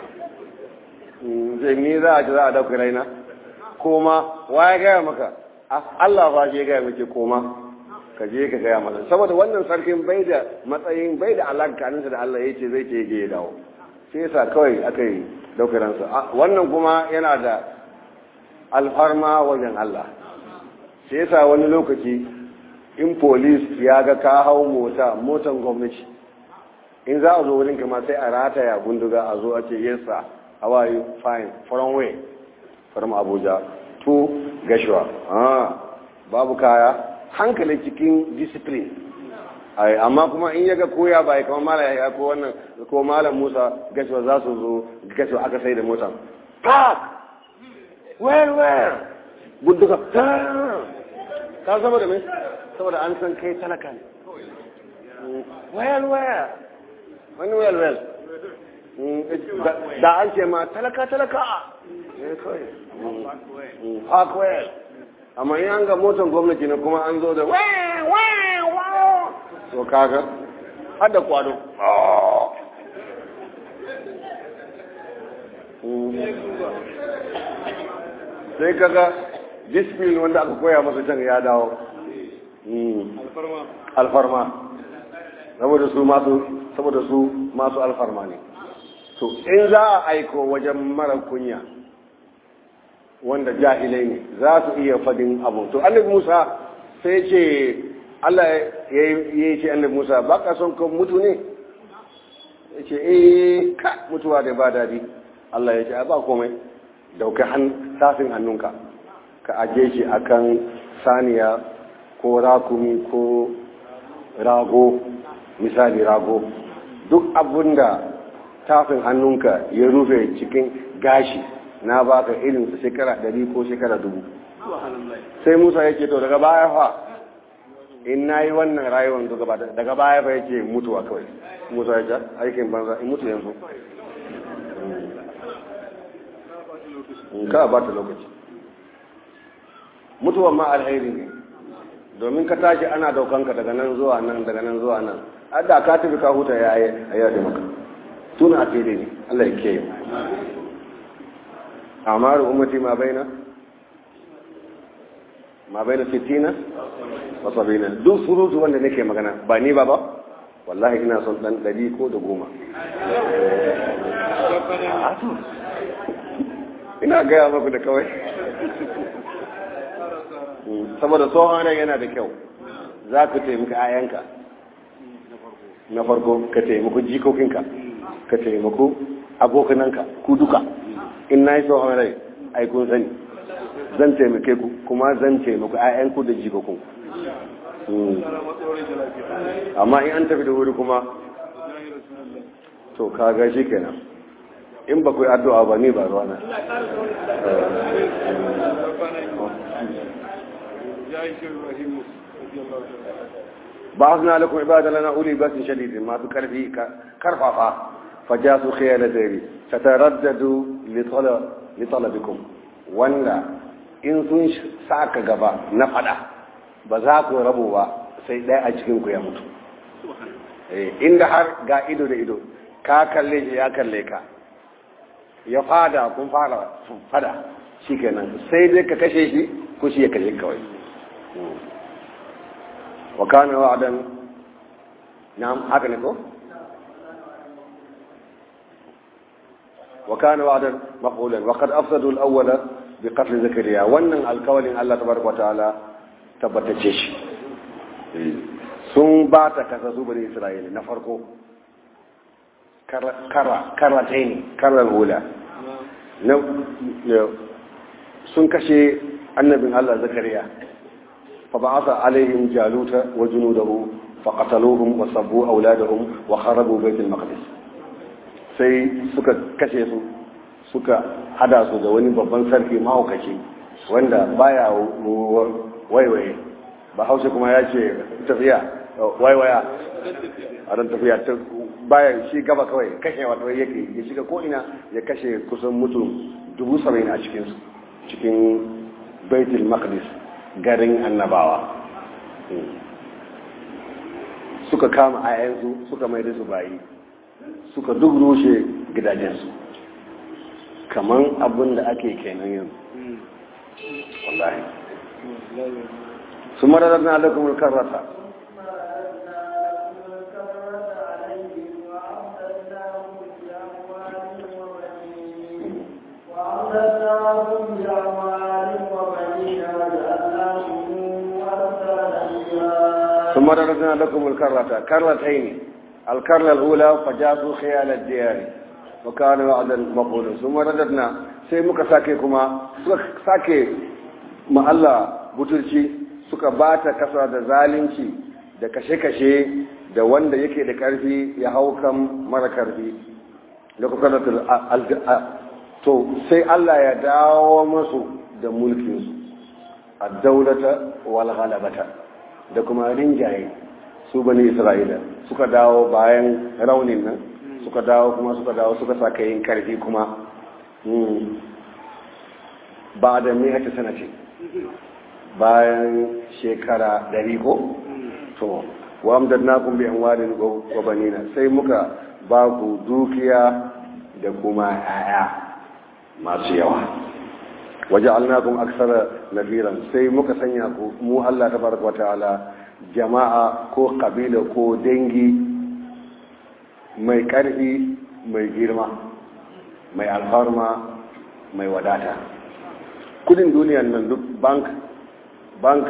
zai ni za a ji za a dauka raina koma wa ya gaya maka Allah ba shi ya gaya maka koma ka je ka gaya masa saboda wannan sarkin bai da matsayin bai da alaka ninsa da Allah ya ce zai ce ya dawo sai yasa kawai aka yi dauka ransa wannan kuma yana da alfarma wajen Allah sai yasa wani lokaci in polis ya ga ka hau mota motan gwamnati in za a zo wurin kama sai a rataya gunduga a zo a ce yes sir how are you fine from where from abuja to gashua ah babu kaya hankali cikin discipline ai amma kuma in yaga koya bai kamar malam ya ko wannan ko malam Musa gashua za su zo gashua aka sai da motan park where where gunduga ka zama da mai saboda an san kai talaka ne well well wani well well da an ce ma talaka talaka park well amma in an ga motar gwamnati ne kuma an zo da to kaga har da kwado sai kaga discipline wanda aka koya masa can ya dawo alfarma saboda su masu saboda su masu alfarma ne to in za a aiko wajen mara kunya wanda jahilai ne za su iya fadin abu to annabi Musa sai ce Allah ya yi ce annabi Musa ba ka son ka mutu ne ya ce eh ka mutuwa da ba dadi Allah ya ce ba komai dauka tafin hannunka ka aje shi akan saniya ko rakumi ko rago misali rago duk abinda tafin hannunka ya rufe cikin gashi na baka irin su shekara ɗari ko shekara dubu sai musa ya ce to daga baya fa in na yi wannan rayuwar duka ba daga baya fa yake mutuwa kawai musa ya ce aikin banza in mutu yanzu in ka ba ta lokaci mutuwan ma alheri ne domin ka tashi ana daukanka daga nan zuwa nan daga nan zuwa nan adda ka tafi ka huta ya yi a yaɗe maka tuna a fili ne allah ya ke amma ummati ma baina ma baina sittina wa sabina duk surutu wanda nake magana ba ni ba ba wallahi ina son dan ɗari ko da goma ina gaya maku da kawai saboda tsohon yana da kyau za ku taimaka ayanka na farko ka taimako jikokinka ka taimako abokananka ku duka in na yi tsohon rai ai kun sani zan taimake ku kuma zan taimako ayanku da jikokinku amma in an tafi da wuri kuma to kaga shi kenan in ba ku yi addu'a ba ni ba ruwa na ba su na lakon ibada lana uli ba su shadidin masu karfi karfafa faja su khiyar da zari ta taraddadu litalabikum wanda in sun saka gaba na fada ba za ku rabu ba sai ɗaya a cikin ku ya mutu inda har ga ido da ido ka kalle shi ya kalle ka ya fada kun fara fada shi kenan sai dai ka kashe shi ko shi ya kashe kawai wa kana wa'dan na'am haka ne ko wa kana wa'dan maqulan wa qad afsadu al-awwala bi qatl zakariya wannan alkawalin Allah tabaraka wa ta'ala tabbatace shi sun ba ta kasa su bane Isra'ila na farko kara karatai ne karar hula sun kashe annabin Allah zakariya fa ba'atha alaihim jaluta wa junudahu fa qataluhum wa sabbu auladahum wa kharabu bait al-maqdis sai suka kashe su suka hada su da wani babban sarki mahaukaci wanda baya waiwaye ba hausa kuma ya ce tafiya waiwaya a ran tafiya bayan shi gaba kawai kashe wato yake ya shiga ko'ina ya kashe kusan mutum dubu saba'in a cikinsu cikin baitul maqdis garin annabawa suka kama ayansu suka mai da su bayi suka duk rushe gidajensu kaman abin da ake kenan yanzu wallahi su marar na alakumul karrata ثم رددنا لكم الكرة كرتين الكرة الأولى فجاسوا خيال الديار وكان وعدا مقولا ثم رددنا sai muka sake kuma suka sake ma Allah butulci suka bata kasa da zalunci da kashe-kashe da wanda yake da karfi ya hau kan mara karfi da kuka to sai Allah ya dawo masu da mulkinsu a daulata wal ghalabata da kuma rinjaye su bani isra'ila suka dawo bayan raunin nan suka dawo kuma suka dawo suka saka yin karfi kuma ba da mai ake sana ce bayan shekara dari ko to wa amdadnakum bi amwalin wa banina sai muka ba ku dukiya da kuma 'ya'ya masu yawa waje alnakun aksara nafiran sai muka sanya ku mu Allah ta baraka wata'ala jama'a ko kabila ko dangi mai karfi mai girma mai alfarma mai wadata kudin duniyan nan duk bank bank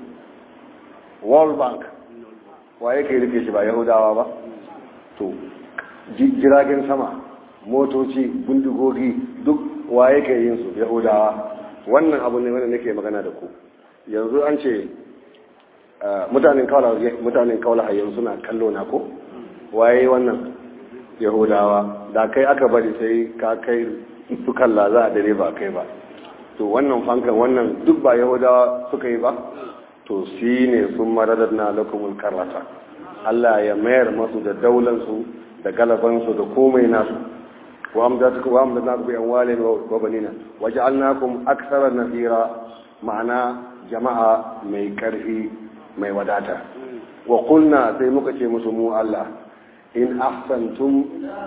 world bank wa yake rike shi ba yahudawa ba to jiragen sama motoci bindigogi duk wa yake yin su yahudawa wannan abu ne wanda nake magana da ku yanzu an ce mutanen kaula mutanen kaula yanzu suna kallo na ko waye wannan yahudawa da kai aka bari sai ka kai su kalla za a dare ba kai ba to wannan fankan wannan duk ba yahudawa suka yi ba to shi ne sun maradar na lakumul karrata Allah ya mayar masu da daulansu da galabansu da komai nasu wa amdatukum wa amdatukum bi amwalin wa banina waja'alnakum aktsara nafira ma'ana jama'a mai karfi mai wadata wa qulna sai muka ce musu mu Allah in ahsantum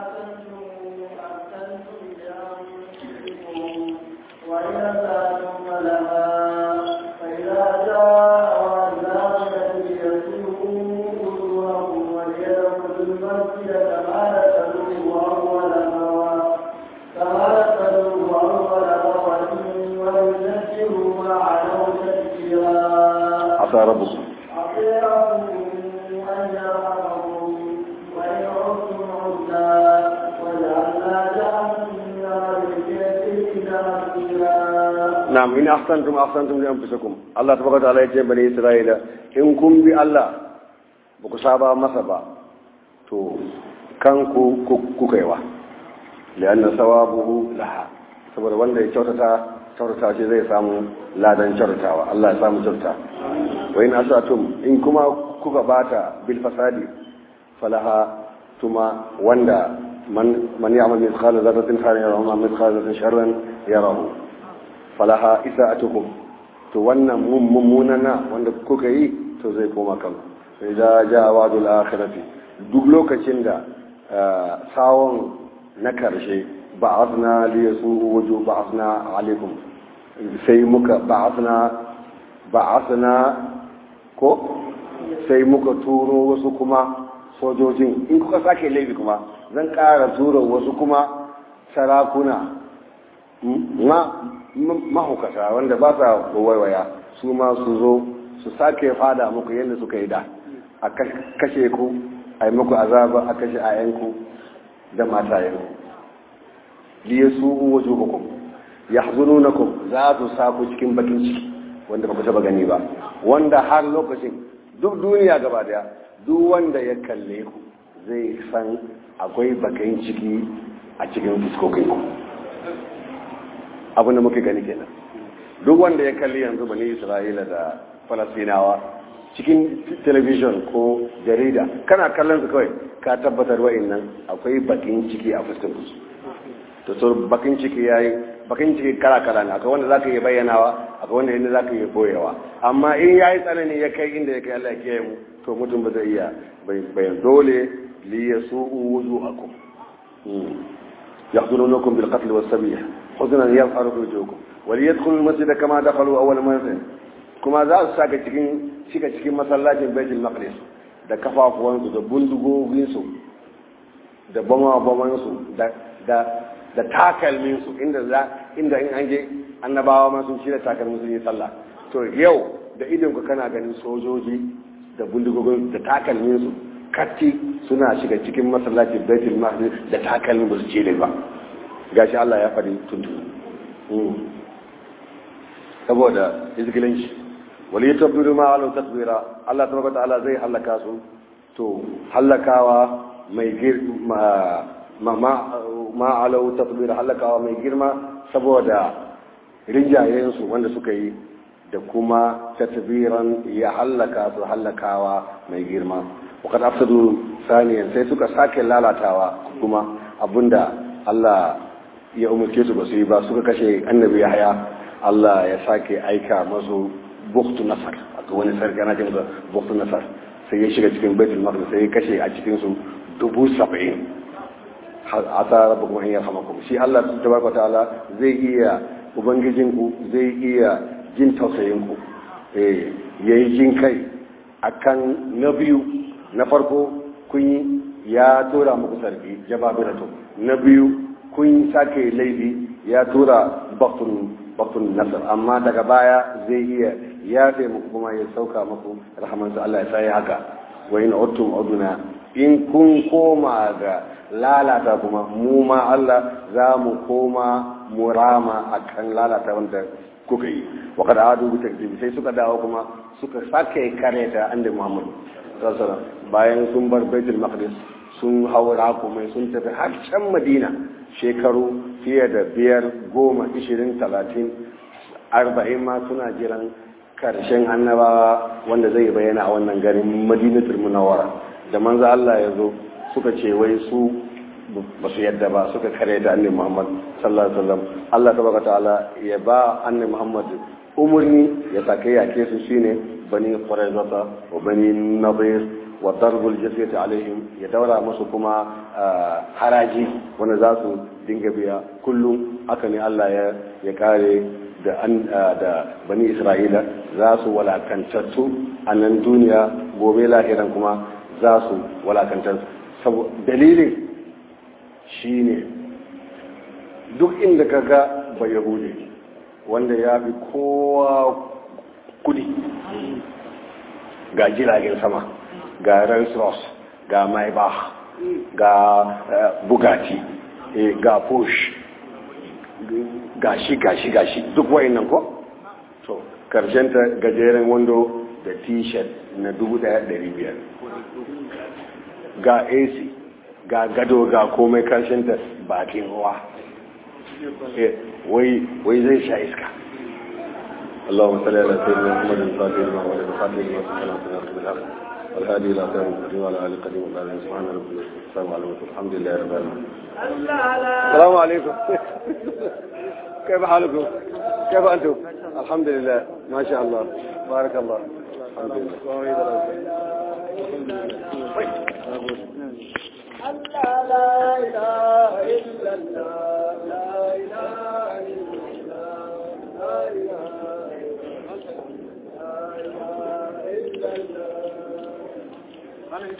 وإذا سألتم فلها فإذا جاء وعذاب ليسوءوا وجوهكم وليدخلوا المسجد كما دخلوه أول مرة كما دخلوه أول مرة ويذكروا ما علوا تذكيرا asa rabbukum عسى ربكم أن يرحمكم وإن عدتم عدنا وجعلنا جهنم للكافرين حصيرا na'am in ahsantum ahsantum li anfusikum Allah tabaraka ta'ala yace bani Isra'ila in kun bi Allah ba ku saba masa ba to kanku kuka yi wa lianna sawabuhu laha saboda wanda ya kyautata kyautata ce zai samu ladan kyautatawa Allah ya samu kyauta wa in asatum in kuma kuka bata bil fasadi falaha tuma wanda man man ya'mal mithqala dharratin khairan yarahu wa mithqala dharratin sharran yarahu falaha isa'atukum to wannan mummunana wanda kuka yi to zai koma kan sai da ja wadul akhirati duk lokacin da sawon na karshe ba'athna li yasu wuju ba'athna alaikum sai muka ba'athna ba'athna ko sai muka turo wasu kuma sojojin in kuka sake laifi kuma zan ƙara turo wasu kuma sarakuna mahaukata wanda ba sa waiwaya su ma su zo su sake fada muku yadda suka yi da a kashe ku a yi muku azaba a kashe ayanku da matayenku liye su waje hukum ya hazunu na ku za su sa ku cikin bakin ciki wanda ba ku taba gani ba wanda har lokacin duk duniya gaba daya duk wanda ya kalle ku zai san akwai bakin ciki a cikin fuskokinku abin da muke gani kenan duk wanda ya kalli yanzu bani isra'ila da falasinawa cikin television ko jarida kana kallon su kawai ka tabbatar wa'in nan akwai bakin ciki a fuskar su to so bakin ciki yayi bakin ciki kala kala ne akwai wanda zaka yi bayyanawa akwai wanda inda zaka yi boyewa amma in yayi tsanani ya kai inda ya kai Allah ya kiyaye mu to mutum ba zai iya bayan dole li yasu'u wujuhakum يحضرونكم بالقتل والسبيح حزنا يظهر في وجوهكم وليدخلوا المسجد كما دخلوا اول مرة kuma za su saka cikin shiga cikin masallacin Baitul Maqdis da kafafuwansu da bundugoginsu da bama-bamansu da da da takalminsu inda za inda in an je annabawa ma sun shirya takalmin sun yi sallah to yau da idon ku kana ganin sojoji da bundigogin da takalminsu katti suna shiga cikin masallacin baitul maqdis da takalmin ba su ce ba gashi Allah ya faɗi tuntun saboda izgilanci wali ya tabbiru ma alau tasbira Allah tabaraka ta'ala zai halaka su to halakawa mai girma ma ma alau tasbira halakawa mai girma saboda rinjayen su wanda suka yi da kuma tatbiran ya halaka su halakawa mai girma wakar afsadu saniyan sai suka sake lalatawa kuma abinda Allah ya umarce su ba su yi ba suka kashe annabi yahya Allah ya sake aika masu buktu nasar a wani sarki ana cewa buktu nasar sai ya shiga cikin baitul maqdis sai ya kashe a cikin su dubu saba'in a ta rabu kuma in ya hama kuma shi Allah tabaraka ta'ala zai iya ubangijinku zai iya jin tausayinku eh yayi jin kai akan na biyu na farko kun yi ya tura muku sarki jababiratu na biyu kun sake laifi ya tura baktun baktun nasar amma daga baya zai iya ya fi muku kuma ya sauka muku rahamansa Allah ya sai haka wa in uttum uduna in kun koma ga lalata kuma mu ma Allah za mu koma murama akan lalata wanda kuka yi wa kada adu bi takdibi sai suka dawo kuma suka sake kareta annabi Muhammad sallallahu bayan sun bar Baitul Maqdis sun haura kuma sun tafi har can madina shekaru fiye da biyar goma ishirin talatin arba'in ma suna jiran karshen annabawa wanda zai bayyana a wannan garin madinatul munawwara da manzo Allah ya zo suka ce wai su ba su yadda ba suka kare da annabi Muhammad sallallahu alaihi wasallam Allah tabaraka ta'ala ya ba annabi Muhammad umurni ya sake yake su shine bani quraizata wa bani nadir wa darbul jazyati alaihim ya daura musu kuma haraji wanda za su dinga biya kullum haka ne Allah ya ya kare da an da bani Isra'ila za su walakantattu a nan duniya gobe lahiran kuma za su walakantar dalilin shine duk inda ka ga ba yahudi wanda ya fi kowa kudi ga jiragen sama ga rolls royce ga maybach ga bugatti ga porsche gashi gashi gashi duk wayannan ko to ta gajeren wando da t-shirt na 1500 ga ac ga gado ga komai karshenta bakin ruwa wai zai sha iska اللهم صل على سيدنا محمد الفاتح لما ولد الفاتح لما سبحانه وتعالى بالحق والهادي الى خير المسلمين وعلى اله قديم وقال سبحان ربك السلام عليكم الحمد لله رب العالمين السلام عليكم كيف حالكم كيف انتم الحمد لله ما شاء الله بارك الله الحمد لله الله لا إله إلا الله لا إله إلا الله لا إله إلا الله